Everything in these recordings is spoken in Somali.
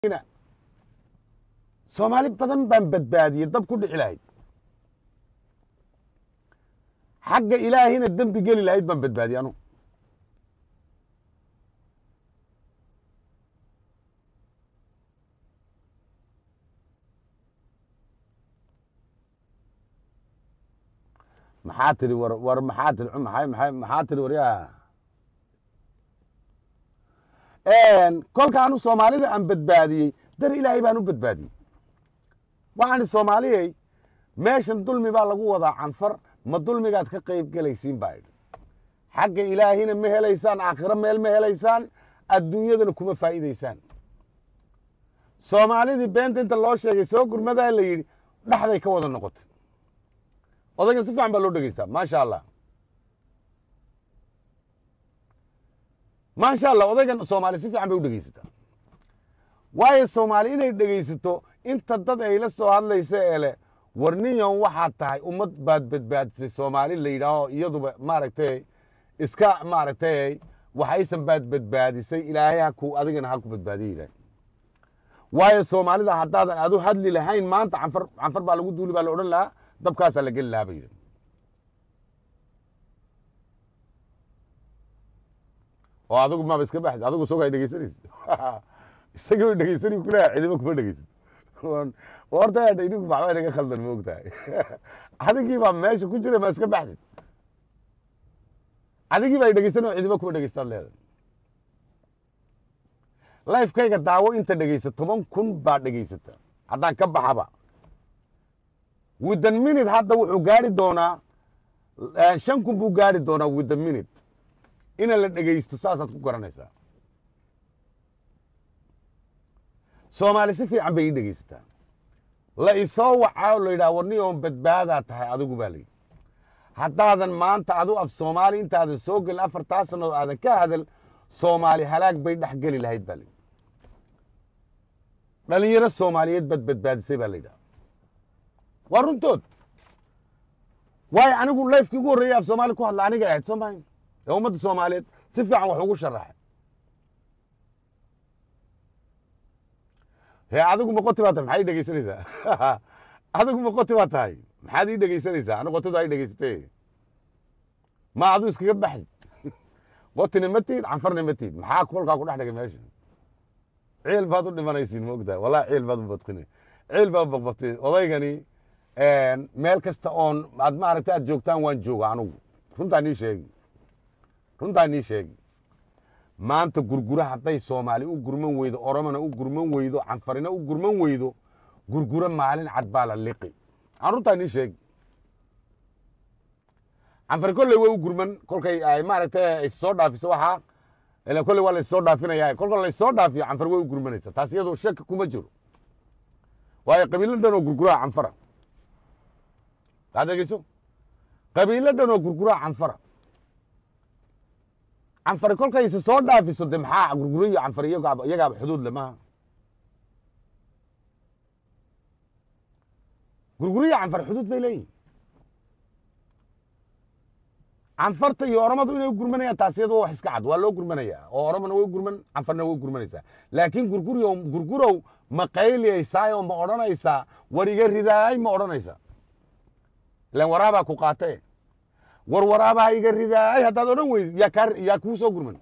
soomaali badan baan badbaadiyey dab ku dhici lahayd xagga ilaahina dembi geli lahayd baan badbaadiyey anu maxaa tiri war war maxaa tiri maxay maxay maxaa tiri waryaa kolkaanu soomaalida aan badbaadiyey dar ilaahay baan u badbaadiyey waxaani soomaaliyey meeshan dulmi baa lagu wadaa canfar ma dulmigaad ka qayb gelaysiin baa idhi xagga ilaahina ma helaysaan aakhiro meel ma helaysaan adduunyadana kuma faa'iidaysaan soomaalidii beenta inta loo sheegay soo gurmadaa la yidhi dhexday ka wada noqotay odaygan si fiican baa loo dhegeystaa maasha allah maasha allah odaygan soomaali si fiican bay u dhegeysataa waayo soomaali inay dhegaysato inta dad ay la soo hadlaysa ee leh war ninyan waxaad tahay ummad baad badbaadisay soomaali la yidhaaho iyaduba maaragtay iska maaragtay waxaysan baad badbaadisay ilaahay haku adigana ha ku badbaadiya yidhaah waayo soomaalida haddaadan adu hadli lahayn maanta canfar canfar baa lagu duuli baa la odhan lahaa dabkaasaa la geli lahaa ba yidhi oo adigu maaba iska baxd adigu sogaa dhegeysanaysa isagii ba dhegeysani kuleha cidimo kuma dhegeysan horta idinku maxbaa inaga khaldan ma ogtahay adigii baa meesha ku jira ma iska baxdid adigii baa dhegeysan oo cidimo kuma dhegeystaad leedahay lifekayga daawo inta dhegeysa toban kun baa dhegeysata haddaan ka baxaba withan minute hadda wuxuu gaari doonaa shan kun buu gaari doonaa withan minute ina la dhegeysto saasaad ku garanaysaa soomaali si fiican bay ii dhegeysataa la isoo wacaa oo la yidhaha warni oon badbaadaa tahay adigu baa layidhi haddaadan maanta adu af soomaali intaadan soo gelin afartaa sannadood aadan ka hadal soomaali halaag bay dhex geli lahayd baa layidhi dhalinyaro soomaaliyeed baad badbaadisay baa la yidhaha waa runtood waayo anigu lifekii ugu horreeyay af soomaali ku hadla aniga ahayd soo mahay ee ummadda soomaaliyeed si fiican wax ugu sharaxay he adigu maqoti baa tahay maxaa ii dhegeysanaysaa adigu maqoti baa tahay maxaad ii dhegeysanaysaa ani qotidu ay dhegeysatay ma adu iskaga baxdi qotina ma tihid canfarna ma tihid maxaa kolkaa ku dhex dhigay meesha ciil baad u dhimanaysiin ma ogtahay wallahi ciil baad u badqinay ciil baad baqbaqtay odaygani meel kasta oon aad maaragtay aad joogtaan waan jooga anugu runtaa nii sheegi runtaa nii sheegi maanta gurgura hadday soomaali u gurman weydo oromona u gurman weydo canfarina u gurman weydo gurguro maalin cad baa la liqi aan runtaa nii sheegi canfari kolley way u gurman kolkay ay maaragtay ay soo dhaafiso waxaa ila kolley waa laissoo dhaafinaya kolka laissoo dhaafiyo canfar way u gurmanaysa taas iyadoo shaki kuma jiro waayo qabiilo dhan oo gurguraha canfara ad dhegeyso qabiilo dhan oo gurguraha canfara canfari kolkayse soo dhaafiso de maxaa gurguro iyo canfar iyagaaba iyagaaba xuduud le maha gurguro iyo canfar xuduud bay leeyihin canfarta iyo oromadu inay u gurmanayaan taas iyado wax iska cad waa loo gurmanaya oo oromona way u gurman canfarna way u gurmanaysaa laakiin gurguriyo gurgurow ma qayliyaysaay oo ma odhanaysaa war iga ridaay ma odhanaysaa ilan waraabaa ku qaate war waraabaha iga ridaay haddaad odhan weydid yaa kaa yaa kuu soo gurman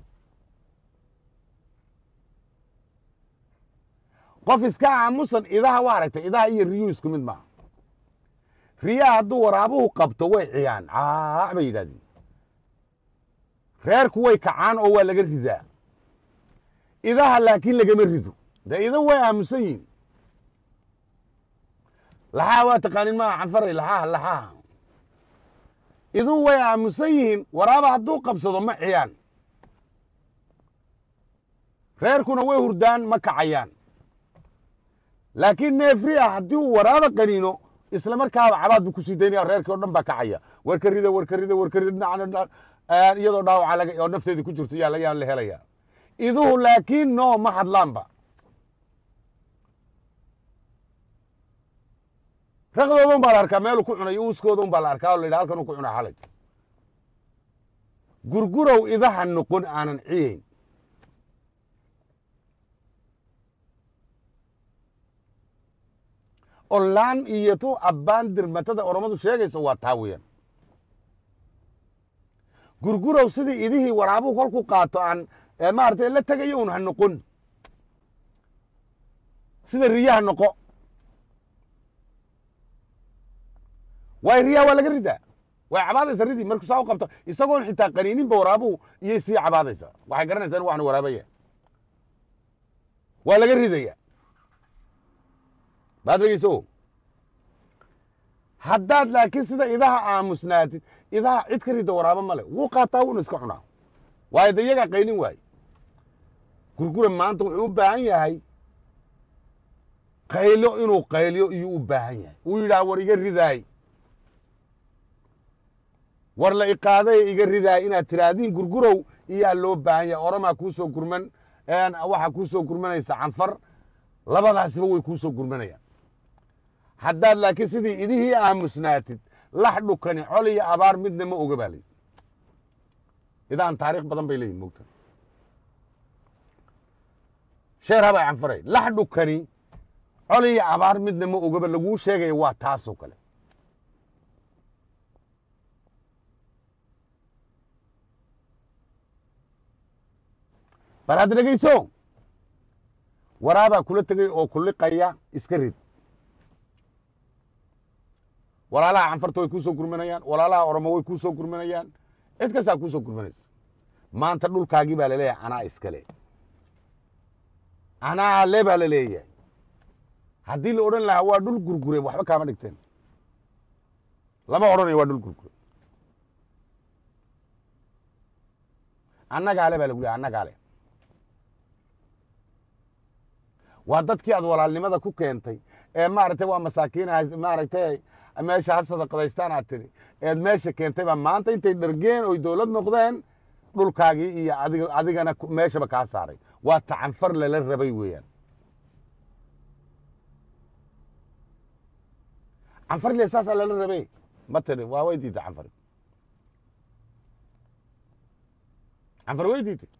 qof iska aamusan idaha waa aragtay idaha iyo riyuu isku mid maaha riyaha hadduu waraabuhu qabto way ciyaan caac bay yidhahdeen reerku way kacaan oo waa laga ridaa idaha laakiin lagama rido dee ida way aamusan yihin laxaha waa taqaanin maaha canfaray laxaha laxaha iduu way aamusan yihiin waraaba hadduu qabsado ma ciyaan reerkuna way hurdaan ma kacayaan laakiin neefri ah haddii uu waraaba qaniino isla markaaba cabaad buu kusii daynaya reerkii o dhan baa kacaya warka rida warka rida warka rida dhinacna iyadoo dhaawaca laga oo nafteedii ku jirto yaa yaa la helaya iduhu laakiin no ma hadlaanba raqdooda un baa la arkaa meelu ku cunay uuskooda un baa la arkaa o la yidhaha halkan u ku cunaa xalay gurgurow idaha noqon aanan ciyeyn olaan iyo tu abbaan dirmatada oromadu sheegaysa waa taa weeyaan gurgurow sidii idihii waraabuhu kolku qaato aan maaragtay la tegayo un ha noqon sida riyaha noqo waay riyaha waa laga ridaa way cabaadaysa ridii markuu saa u qabto isagoon xitaa qaniininba waraabuhu iyay sii cabaadaysa waxay garanaysaa in waxna waraabaya waa laga ridaya baad dhegeyso haddaad laakiin sida idaha aamusnaatid idaha cid ka rida waraabo male wuu qaataa wuuna iska cunaa waayo de iyagaa qaynin waaye gurgura maanta wuxuu u baahan yahay qaylo inuu qayliyo iyuu u baahan yahay uu yidhaha war iga ridaay war la iqaaday iga ridaay inaad tiraahdiin gurgurow iyaa loo baahan yahay oromaa kuusoo gurman waxaa kuusoo gurmanaysa canfar labadaasiba way kuusoo gurmanayaan haddaad laakiin sidii idihii aamusnaatid lax dhukani col iyo abaar midna ma oga baa layidhi idaan taariikh badan bay leeyihin mogta sheer habay canfaray lax dhukani col iyo abaar midna ma ogaba laguu sheegaya waa taasoo kale bal hadda dhegeyso waraabaa kula tegay oo kuliqaya iska rid walaalaha canfarta way kuusoo gurmanayaan walaalaha oromo way kuusoo gurmanayaan cid kastaa kuusoo gurmanaysa maanta dhulkaagii baa laleeyahay anaa iskale anaa le baa laleeyahay haddii la odhan lahaa waa dhul gurgure waxba kaama dhigteen lama odhanayo waa dhul gurgure annagaa le baa lagu lehay annagaa le waa dadkii aad walaalnimada ku keentay ee maaragtay waa masaakiin maaragtay meesha ha sadaqadaystaan aad tidhi eed meesha keentay baa maanta intay dhargeen oy dowlad noqdeen dhulkaagii iyo adig adigana meeshaba kaa saaray waa tacanfar lala rabay weeyaan canfarle saasaa lala rabay ma tidhi waa way diitay canfar canfar way diitay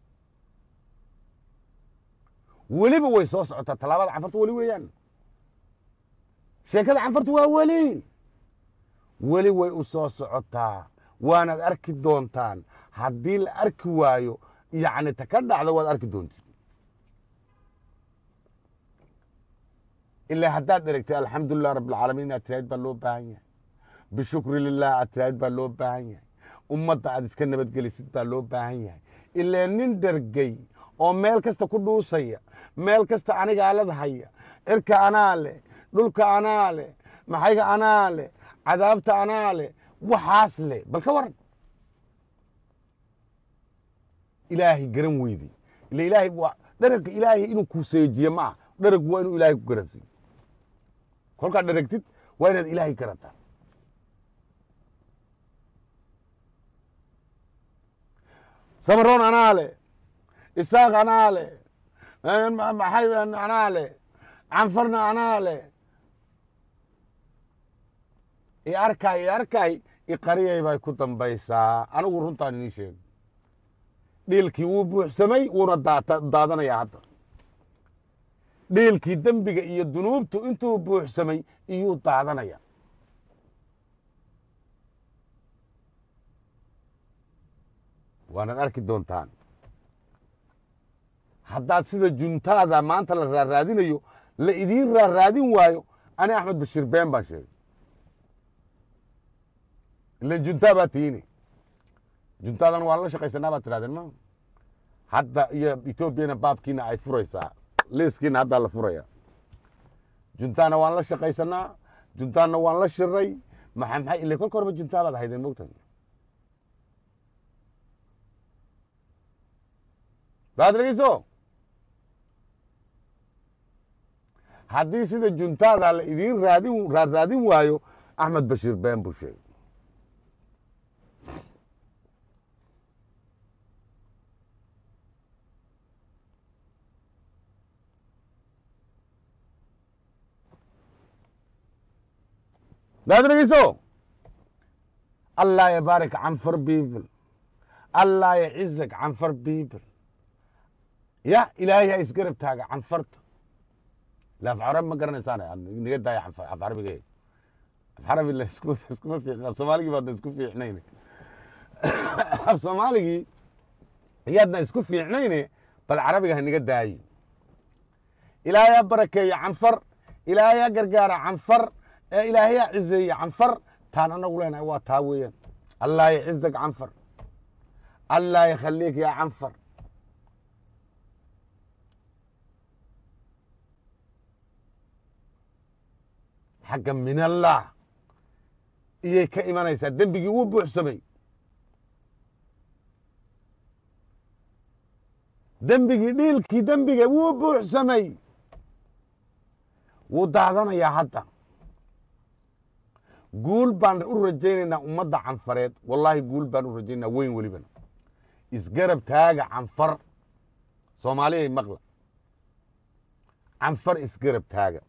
weliba way soo socotaa tallaabada canfarta weli weeyaan sheekada canfarta waa weli weli way u soo socotaa waanaad arki doontaan haddii la arki waayo yacni ta ka dhacda waad arki doontid ilaa haddaad dheregtay alxamdulilah rabbilcaalamiin inaad tiraahid baa loo baahan yahay bishukri lilah aad tiraahid baa loo baahan yahay ummadda aad iska nabadgelisid baa loo baahan yahay ilaa nin dhergey oo meel kasta ku dhuusaya meel kasta anigaa ladhaya cirka anaa leh dhulka anaa leh maxayga anaa leh cadaabta anaa leh waxaas leh bal ka waran ilaahay garan weyday ila ilaahay waa dheragga ilaahay inuu ku seejiye ma ah dheraggu waa inuu ilaahay ku garansiiyo kolkaad dheragtid waa inaad ilaahay garataa samaroon anaa leh isaaq anaa leh maxay anaa leh canfarna anaa leh i arkay i arkay iqariyay bay ku dambaysaa anigu runtaan inii sheego dhiilkii wuu buuxsamay wuuna daata daadanayaa hadda dhiilkii dembiga iyo dunuubtu intuu buuxsamay iyuu daadanaya waanaad arki doontaan haddaad sida juntaada maanta la raaraadinayo la idiin raaraadin waayo ani axmed bashiir been baan sheegay ilan juntaa baa tiini juntaadan waan la shaqaysanaa baad tidhahdeen ma hadda iyo etoobiyana baabkiina ay furaysaa liiskiina haddaa la furaya juntaana waan la shaqaysanaa juntaana waan la shiray maxaa maxay ile kolka horeba juntaa baad ahaydeen mogtan baad dhegeyso haddii sida juntaada la idiin raadin raadraadin waayo axmed bashiir been buu sheegay baad dhegeyso allah yabaarik canfar people allah yacizak canfar people ya ilaahay ha isgarab taaga canfarta la af carabi ma garanaysaan niga daaya af af carabige af carabi la isku iskuma fiicn af soomaaligii baadna isku fiicnayne af soomaaligii iyaadna isku fiicnayne bal carabiga ha niga daayi ilaahayaa barakeeya canfar ilaahayaa gargaara canfar ee ilaahayaa cizeeya canfar taan anagu leenahay waa taa weeyaan allah yacizak canfar allah yakhaliik ya canfar xagga min allah iyay ka imanaysaa dembigii wuu buuxsamay dembigii dhiilkii dembiga wuu buuxsamay wuu daadanayaa hadda guul baan u rajaynaynaa ummadda canfareed wallaahi guul baan u rajaynaynaa weyn welibana isgarab taaga canfar soomaaliyay maqla canfar isgarab taaga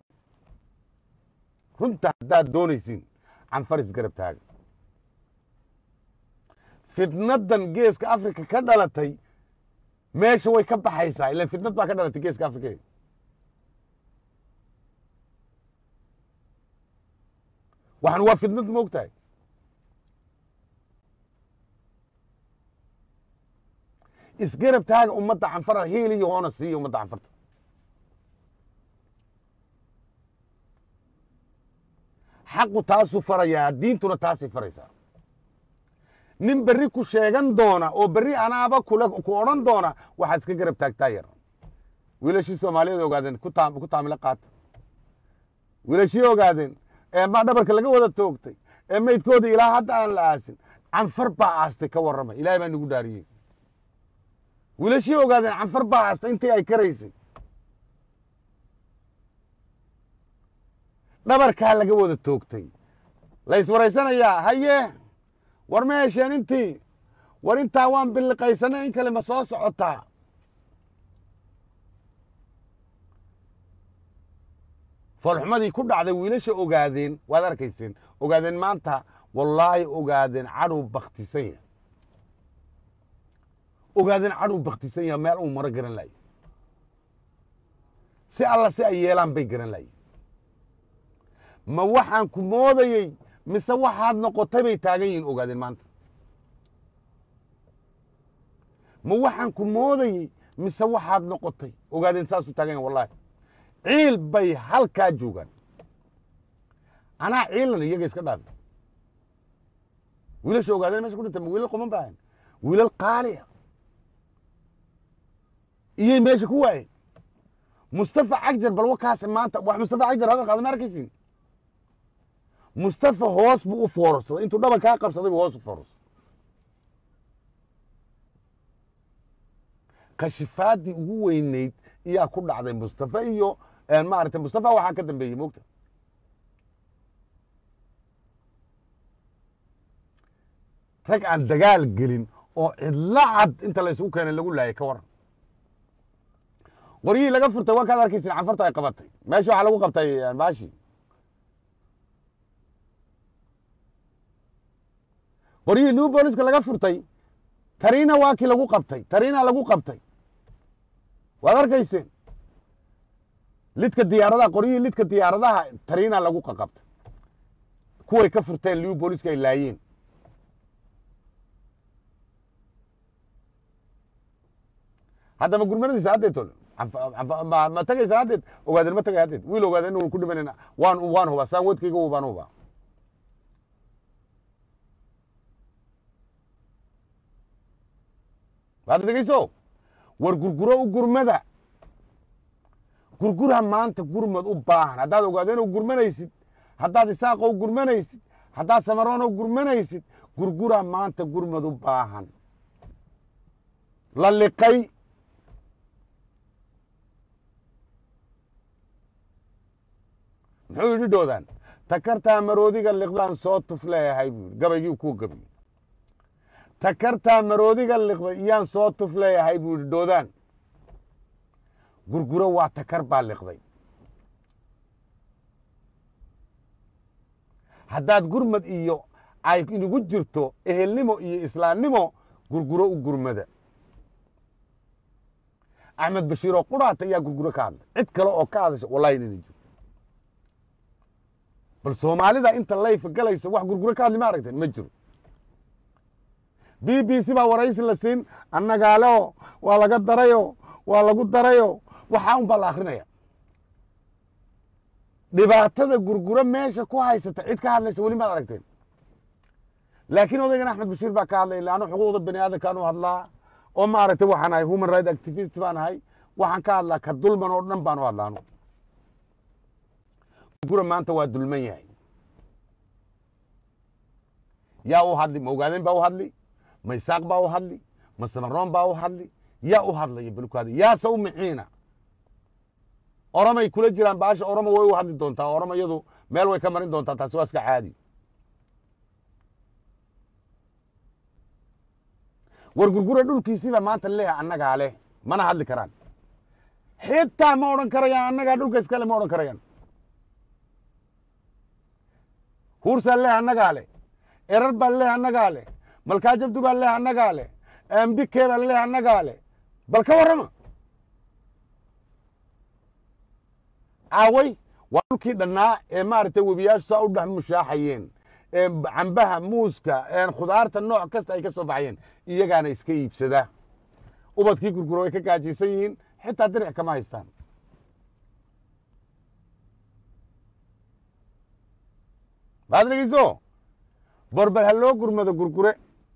runta haddaad doonaysiin canfar isgarab taaga fitnadan geeska africa ka dhalatay meesha way ka baxaysaa ilan fitnad baa ka dhalatay geeska africa waxan waa fitnad ma og tahay isgarab taaga ummadda canfarda hiil iyo hoona siiya ummadda canfarta xaqu taasuu farayaa diintuna taasay faraysaa nin berri ku sheegan doona oo berri anaaba kule ku odhan doona waxaad iska garab taagtaa yar wiilashii soomaaliyeed ogaadeen ku taa ku taamilo qaata wiilashii ogaadeen ee ma dhabarka laga wada toogtay ee maydkooda ilaa hadda aan la aasin canfar baa aastay ka warramay ilaahay baa nagu dhaariyey wiilashii ogaadeen canfar baa aastay intii ay karaysay dhabarkaa laga wada toogtay la iswaraysanayaa haye war ma hesheen intii war intaa waan biliqaysanay in kale ma soo socotaa foolxumadii ku dhacday wiilasha ogaadeen waad arkayseen ogaadeen maanta wallaahi ogaadeen cadhow baktisan yahay ogaadeen cadhow baktisan yahay meel uu maro garan layo si alla si ay yeelaan bay garan laye ma waxaan ku moodayey mise waxaad noqotay bay taagan yihiin ogaadeen maanta ma waxaan ku moodayey mise waxaad noqotay ogaadeen saasuu taagan yahin wallahi ciil bay halkaa joogaan anaa ciilan iyaga iska dhaafi wiilasha ogaadeen mesha ku dhintay ma wiilal quman baahan wiilal qaaliya iyay meesha ku waayeen mustafa cagjar bal wakaas maanta wax mustafa cagjar hadal qaada ma arkaysin mustafa hoos buu u foorarsaday intuu dhaban kaa qabsaday buu hoos u foorarsaday kashifaadii ugu weyneyd iyaa ku dhacday mustafa iyo maaragtay mustafa waxaa ka dambeeyey moogta rag aan dagaal gelin oo cidlo cad inta la isugu keenay lagu laayay ka waran qoryihii laga furtay waa kaad arkaysin canfarta ay qabatay meesha waxaa lagu qabtay baashi qoryihii new booliska laga furtay tariina waa kii lagu qabtay tariina lagu qabtay waad arkayseen lidka diyaaradaha qoryihii lidka diyaaradaha tariina lagu qaqabtay kuway ka furteen new booliska ay laayeen hadda ma gurmanadiisa haddeed tol ma tagaysa haddeed ogaadeen ma tagay haddeed wiil ogaadeen inu ku dhimanayna waan waan hubaa saan wadkayga u baan hubaa waad dhegeyso war gurguro u gurmada gurgura maanta gurmad u baahan haddaad ogaadeen u gurmanaysid haddaad isaaqo u gurmanaysid haddaad samaroon u gurmanaysid gurgura maanta gurmad u baahan la liqay muxuu yidhi dhoodaan takartaa maroodiga liqdaan soo tuf leeyahay buu yidhi gabaygii kuu gabiy takartaa maroodiga liqday iyaan soo tuf leeyahay buu yidhi dhoodaan gurguro waa takar baa liqday haddaad gurmad iyo ay inugu jirto ehelnimo iyo islaamnimo gurguro u gurmada axmed bashiir oo quraata ayaa gurguro ka hadlay cid kale oo ka hadasha wallahi inayna jiro bal soomaalida inta layfa galaysa wax gurguro ka hadli ma aragteen ma jiro b b c baa waraysi la siin annagaaleo waa laga darayo waa lagu darayo waxaa un baa la akrinaya dhibaatada gurguro meesha ku haysata cid ka hadlaysa weli maad aragteen laakiin odaygan axmed bashiir baa ka hadlay illa anu xuquuqda bani aadamkaan u hadlaa oo maaragtay waxaan ahay human right activist baan ahay waxaan ka hadlaa ka dulman oo dhan baan u hadlaa anu gurguro maanta waa dulman yahay yaa u hadli ma ogaadeen baa u hadli ma isaaq baa u hadli ma samaroon baa u hadli yaa u hadlaya balkaada yaase u mixiina oromay kula jiraan baasha oromo way u hadli doontaa oromo iyadu meel way ka marin doontaa taasi waa iska caadi war gurgura dhulkiisiiba maanta leeyahay annagaa leh mana hadli karaan xitaa ma odhan karayaan annagaa dhulka iskale ma odhan karayaan huursaa leh annagaa leh erar baa leh annagaa leh malkaajabdu baa leh annagaa leh ambike baa leh annagaa leh bal ka warrama aaway waa dhulkii dhannaa ee maaragtay webiyaashu saa u dhex mushaaxayeen ee cambaha muuska khudaarta nooc kasta ay ka soo baxayeen iyagaana iska iibsada ubadkii gurguro way ka gaajaysan yihiin xitaa diric kama haystaan maad dhegeyso borbal ha loo gurmado gurgure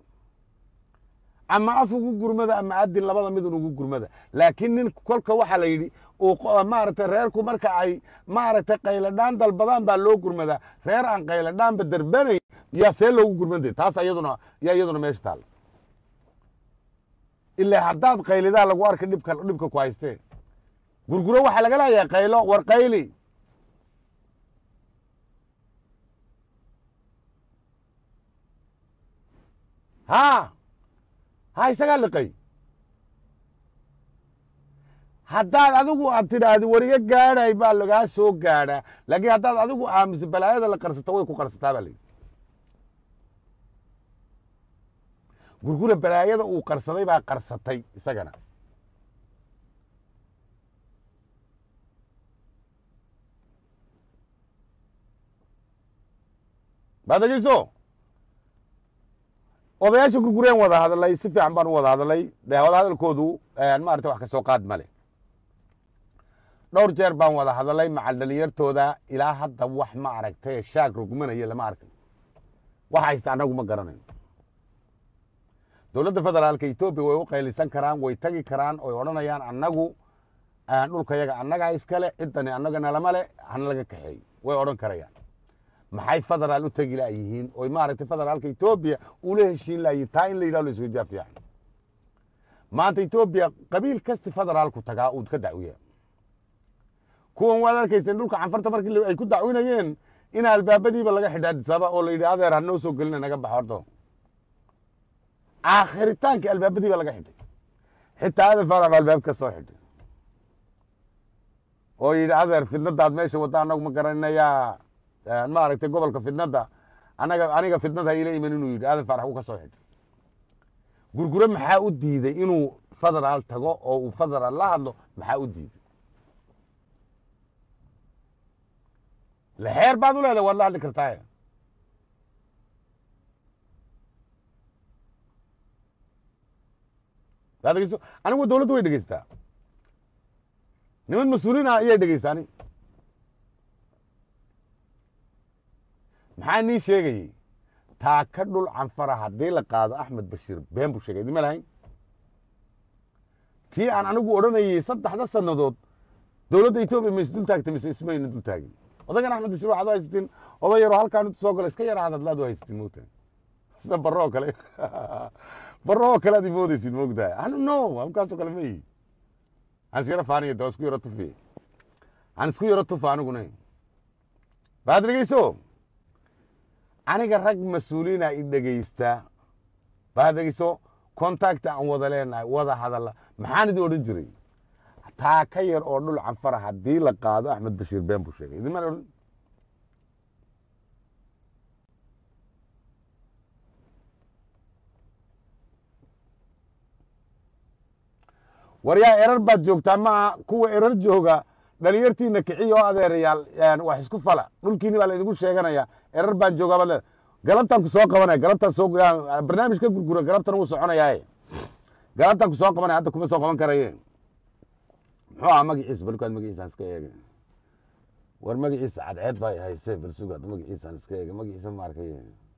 ama af ugu gurmada ama adin labada midun ugu gurmada laakiin nin kolka waxaa la yidhi maaragtay reerku marka ay maaragtay qayladhaan dalbadaan baa loo gurmadaa reer aan qayladhaanba darbanayn yaa see loogu gurmantay taas iyaduna yaa iyaduna meesha taalla ilaa haddaad qaylidaa lagu arka dhibka dhibka ku haystee gurguro waxaa laga leeyahay qaylo war qayli ha ha isagaa liqay haddaad adigu aad tidhaahdi wariga gaadhay baa lagaa soo gaadhaa laakiin haddaad adigu aamuso balaayada la qarsato way ku qarsataa baa layidhi gurgura balaayada uu qarsaday baa qarsatay isagana baad dhegeyso odayaasha gurgureen wada hadalay si fiican baan u wada hadalay de wada hadalkoodu maarata wax ka soo qaad male dhowr jeer baan wada hadalay macal dhalinyartooda ilaa hadda wax ma aragtay shaag rogmanaya lama arkin waxa haysta annagu ma garanayn dowladda federaalka etoobiya way u qaylisan karaan way tagi karaan oy odhanayaan annagu dhulka yaga annagaa iskale ciddani annagana lama le hana laga kaxeey way odhan karayaan maxay federaal u tegi la yihiin oy maaragtay federaalka etoobiya ula heshiin layihin taa in la yidhah la isweydiyaa fiican maanta etoobiya qabiil kasti federaalku tagaa uu ka dacwiya kuwan waad arkayseen dhulka canfarta markii ay ku dacwinayeen in albaabadiiba laga xidha adisaba oo la yidhi adeer hanoo soo gelina naga bax horto aakhiritaanka albaabadiiba laga xidhay xitaa adan farax ba albaab ka soo xidhay oo yidhi adeer fidnadaad meesha wadda annagu ma garanayaa maaragtay gobolka fidnadda anaga aniga fidnada ila iman inuu yidhi aadan farax uu ka soo xidhay gurgure maxaa u diiday inuu federaal tago oo uu federaal la hadlo maxaa u diiday lexeer baad u leedahay waad la hadli kartaaye yaa dhegeyso anigu dawladdu way dhegeystaa niman mas-uuliin ah ayay dhegeystaani maxaa nii sheegayey taa ka dhul canfara haddii la qaado axmed bashiir been buu sheegay idima lahayn tii aan anigu odhanayey saddexda sannadood dowladda etoobiya ma isdul taagtay mise ismayna dul taagin odagan axmed bashiir waxaad u haysatiin oday yaroo halkaan intu soo galo iska yara hadadlaad u haysatiin moogtahay sida barro oo kale barro oo kale ad imoodeysid moogtahay anu no amkaasoo kale ma ihi aan is yaro faaniya da isku yaro tufi aan isku yaro tufa aniguna baad dhegeyso aniga rag mas-uuliina i dhegeysta baad dhegeyso contacta aan wada leenahay wada hadalla maxaan idin odhan jiray taa ka yar oo dhul canfara haddii la qaado axmed bashiir been buu sheegay idin maan odhan war yaa erar baad joogtaa maaha kuwa erar jooga dhalinyartiina kiciya oo adeerayaal wax isku fala dhulkiini baa laydinku sheeganaya erar baan joogaa baad leedahay galabtaan ku soo qabanaya galabtaan soo barnaamij ka gurgura galabtan wuu soconayaaye galabtaan ku soo qabanaya hadda kuma soo qaban karaye muxuu ahaa magaciisa balkaad magaciisaan iska eega war magaciisa cadceed baa hayse balsugaad magaciisaan iska eega magaciisa ma arkay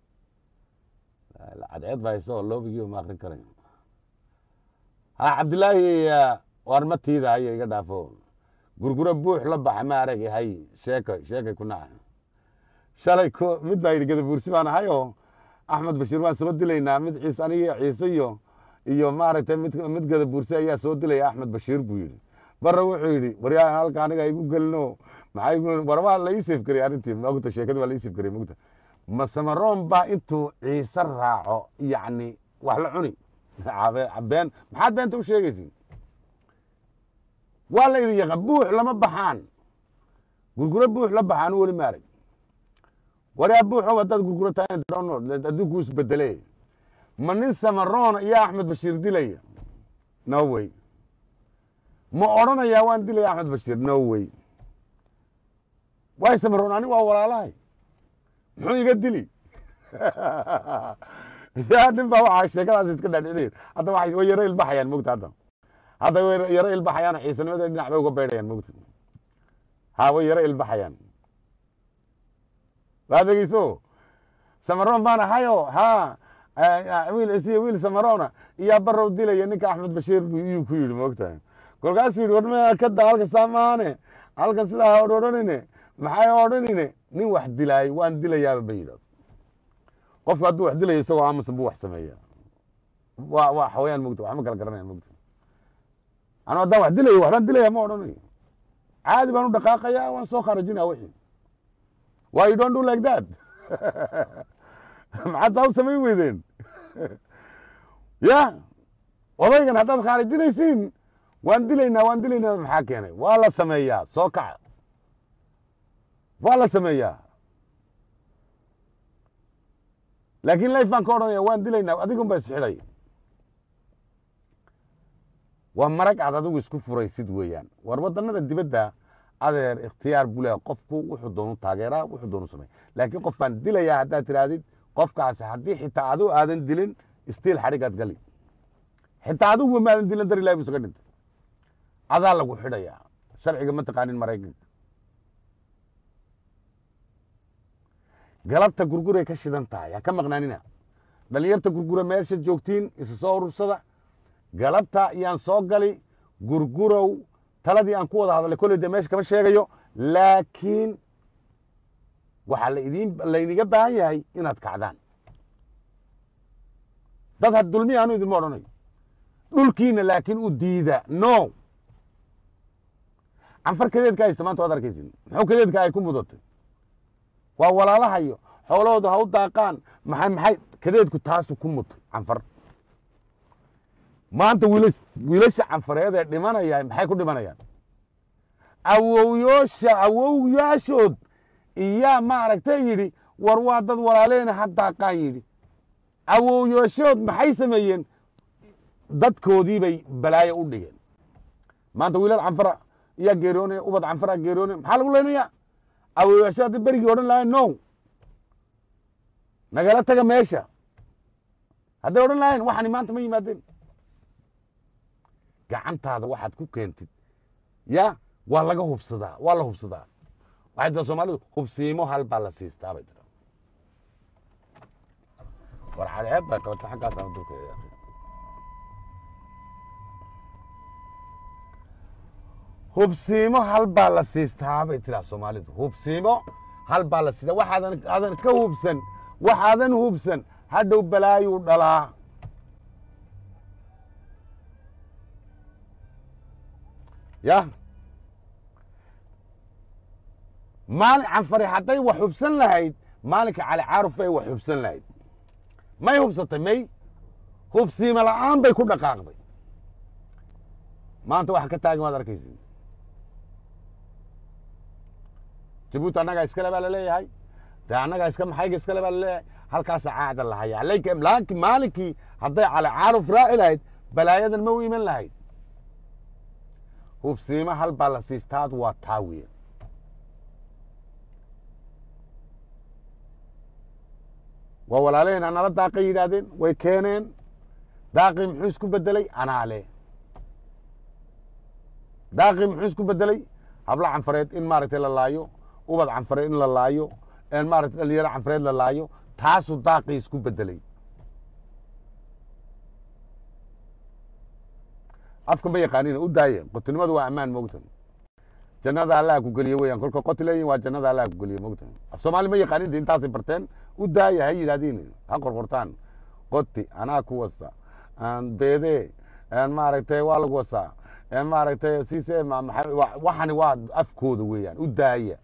cadceed baa hayse oo loobigii ma akrin karay ha cabdillaahi war matiida hayo iga dhaafo gurguro buux la baxa ma arag hay sheeko sheekay ku naca shalay ko mid baa yidhi gadabuursi baan ahay oo axmed bashiir waan soo dilaynaa mid ciise aniga ciise iyo iyo maaragtay mid mid gadabuursi ayaa soo dilaya axmed bashiir buu yidhi barre wuxuu yidhi waryaa halka aniga igu gelino maxaa igu war waa la ii seef garey arrintii mogta sheekadii waa la ii seef garey mogta masamaroon baa intuu ciise raaco yacni wax la cuni been maxaad beenta u sheegaysin waa la idin yaqa buux lama baxaan gurguro buux la baxaan weli maarag waryaa buuxow haddaad gurgurataan adduunku isbedele ma nin samaroona iyo axmed bashiir dilaya no way ma odhanayaa waan dilaya axmed bashiir no way waay samaroon ani waa walaalahay muxuu iga dili ya nin baa waxaa sheekadaas iska dhaadhicinayn hadda way yaro ilbaxayaan mogta hadda hadda way yaro ilbaxayaan xiisanimada dhinac bay uga beydhayaan mogta ha way yaro ilbaxayaan waa dhegeyso samaroon baan ahayo ha wiil isiyo wiil samarona iyaa barow dilaya ninka axmed bashiir iyuu ku yidhi moogtahay kolkaasuu yidhi warma kada halka saamaane halka sidaa ha odhanine maxay odhanine nin wax dilaay waan dilayaaba ba yidhahdo qofku hadduu wax dilayo isagoo aamusan buu wax sameeya wa waa xawayaan mogta wax ma kala garanaya mogta anu haddaan wax dilayo waxbaan dilaya ma odhanayo caadi baan u dhaqaaqaya waan soo kharajinaa wixii why you don't do like that maxaad saa u samayn weydeen ya odaygan haddaad khaarijinaysiin waan dilaynaa waan dilaynaa maxaa keenay waa la sameeyaa soo kaca waa la sameeyaa laakiin life baan ka odhanaya waan dilaynaa adigun ba isxidhay waa marag aad adigu isku furaysid weeyaan war waddanada dibadda adeer ikhtiyaar buu leeya qofku wuxuu doonu taageeraa wuxuu doonu samey laakiin qof baan dilayaa haddaad tidhaahdid qofkaasi haddii xitaa adigu aadan dilin stiil xadhigaad gali xitaa adiguba maadan dilin dar ilahi bu isaga dhintay adaa lagu xidhayaa sharciga ma taqaanin maraykanka galabta gurguray ka shidan tahay ha ka maqnaanina dhalinyarta gurgura meesha joogtiin isa soo urursada galabta iyaan soo gali gurgurow taladii aan ku wada hadalay kolley dee meesha kama sheegayo laakiin waxaa la idin laydiga baahan yahay inaad kacdaan dad had dulmiya anu idinma odhanayo dhulkiina laakiin u diida no canfar kadeedka haysta maanta waad arkaysin muxuu kadeedka ay ku mudatay waa walaalahayo xoolahooda ha u daaqaan maxay maxay kadeedku taasu ku mutay canfar maanta wiila wiilasha canfareed ee dhimanaya maxay ku dhimanayaan awowyoosha awowyaashood iyaa maaragtay yidhi war waa dad walaaleena ha daaqaan yidhi awowyaashood maxay sameeyeen dadkoodii bay balaayo u dhigeen maanta wiilal canfara iyaa geeroonaya ubad canfara geeroonaya maxaa lagu leynaya awowyaasho hadday berigii odhan lahayn no nagala taga meesha hadday odhan lahayn waxani maanta ma yimaadeen gacantaada waxaad ku keentid ya waa laga hubsadaa waa la hubsadaa waxay tira soomaalidu hubsiimo hal baa la siistaa bay tira war cadceed baa qabata xaggaas ama dulka hubsiimo hal baa la siistaa bay tiraa soomaalidu hubsiimo hal baa la siistaa waxaadan aadan ka hubsan waxaadan hubsan hadhow balaayuu dhalaa ya maalin canfari hadday wax hubsan lahayd maalinka cali caaruf bay wax hubsan lahayd may hubsatay may hubsiimo la'aan bay ku dhaqaaqday maanta waxa ka taagan waad arkaysi jabuuti annagaa iskale baa laleeyahay de annagaa iska maxayga iskale baa laleeyahay halkaasa caada lahaya laakiin maalinkii hadday cali caaruf raaci lahayd balaayadan ma u iman lahayd hubsiimo hal baa la siistaad waa taa weya waa walaalaheen anala daaqay yidhaahdeen way keeneen daaqii muxuu isku bedelay anaa leh daaqii muxuu isku bedelay habla canfareed in maaragtay la laayo ubad canfareed in la laayo maaragtay dhalinyaro canfareed la laayo taasuu daaqii isku bedelay afka ma yaqaanina u daaya qotinimadu waa ammaan mogtan jannada allaha ku geliye weyan kolka qoti leeyihin waa jannada allaha ku geliye mogtan af soomaali ma yaqaanin de intaasay barteen u daaya ha yidhahdiin ha qorqortaan qoti anaa ku wasa beede maaragtay waa lagu wasaa maaragtay sise waxani waa afkooda weeyaan u daaya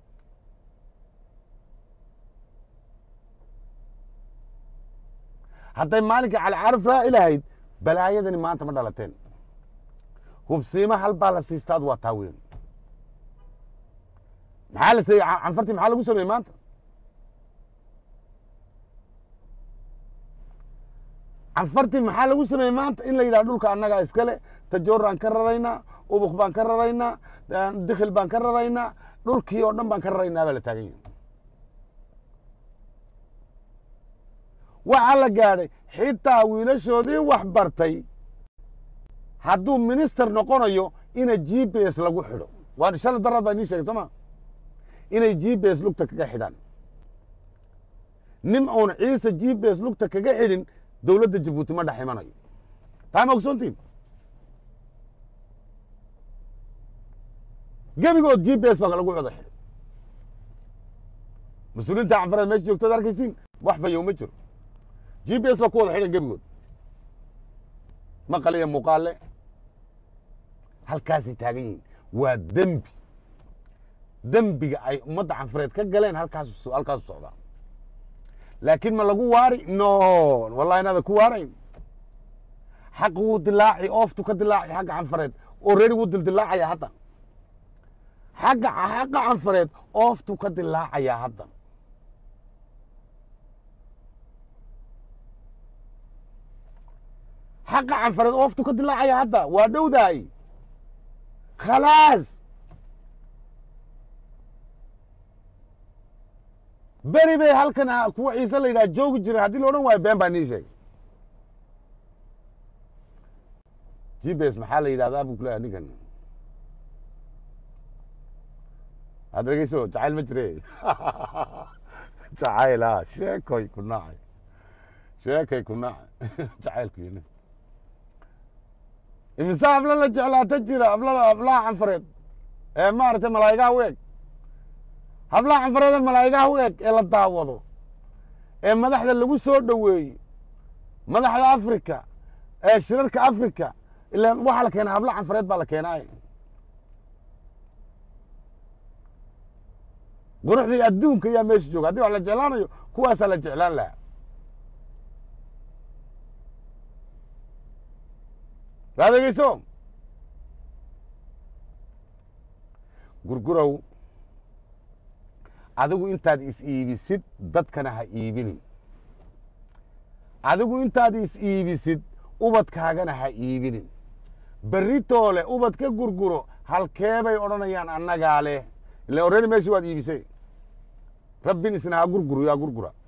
hadday maalinkai calicaraf raaci lahayd balaayadani maanta ma dhalateen hubsiimo hal baa la siistaad waa taa weyn maxaa la seeyey canfartii maxaa lagu sameeyey maanta canfartii maxaa lagu sameeyey maanta in la yidhaha dhulka annagaa iskale tajooraan ka raraynaa ubuk baan ka raraynaa dikhil baan ka raraynaa dhulkii oo dhan baan ka raraynaa baa la taagan yahi waxaa la gaadhay xitaa wiilashoodii wax bartay hadduu minister noqonayo ina g b s lagu xidho waa shala daraad baa inii sheegay soo ma inay g b s lugta kaga xidhaan nin uun ciise g b s lugta kaga xidhin dowladda jabuuti ma dhex imanayo taa ma ogsoontiin gebigood g b s baa lagu wada xidhay mas-uuliinta canfareed meesha joogtood arkaysiin wax fayow ma jiro g b s baa ku wada xidhan gebigood maqal iyo muuqaale halkaasay taagan yihiin waa dembi dembiga ay ummadda canfareed ka galeen halkaasu halkaasu socdaa laakiin ma lagu waari no wallahi inaada ku waarayn xaq wuu dilaaci ooftu ka dilaaci xagga canfareed oo reeri wuu dildilaacaya hadda xagga xagga canfareed ooftu ka dilaacayaa hadda xaqa canfareed ooftu ka dilaacaya hadda waa dhowdaay khalaas beri bay halkan kuwa ciise la yidhaha joogi jiray haddii la odhan waayo been baa nii sheegay g b s maxaa la yidhahdaa buu kuleeyahay ninkan had dhegeyso jacayl ma jire jacayl a sheekoy ku nacay sheekay ku nacay jacaylku yini imise hablo la jeclaata jira habla hablaha canfareed ee maaragtay malaa'igaha u eg hablaha canfareed ee malaa'igaha u eg ee la daawado ee madaxda lagu soo dhoweeyo madaxda africa ee shirarka africa ila waxaa la keenaa habla canfareed baa la keenaay quruxdii adduunka ayaa meesha jooga haddii wax la jeclaanayo kuwaasaa la jeclaan lahaa waad egeyso gurgurow adigu intaad is iibisid dadkana ha iibinin adigu intaad is iibisid ubadkaagana ha iibinin beritoole ubad ka gurguro halkeebay odhanayaan annagaa leh ila orredi meeshii waad iibisay rabbin isna ha gurguro yaa gurgura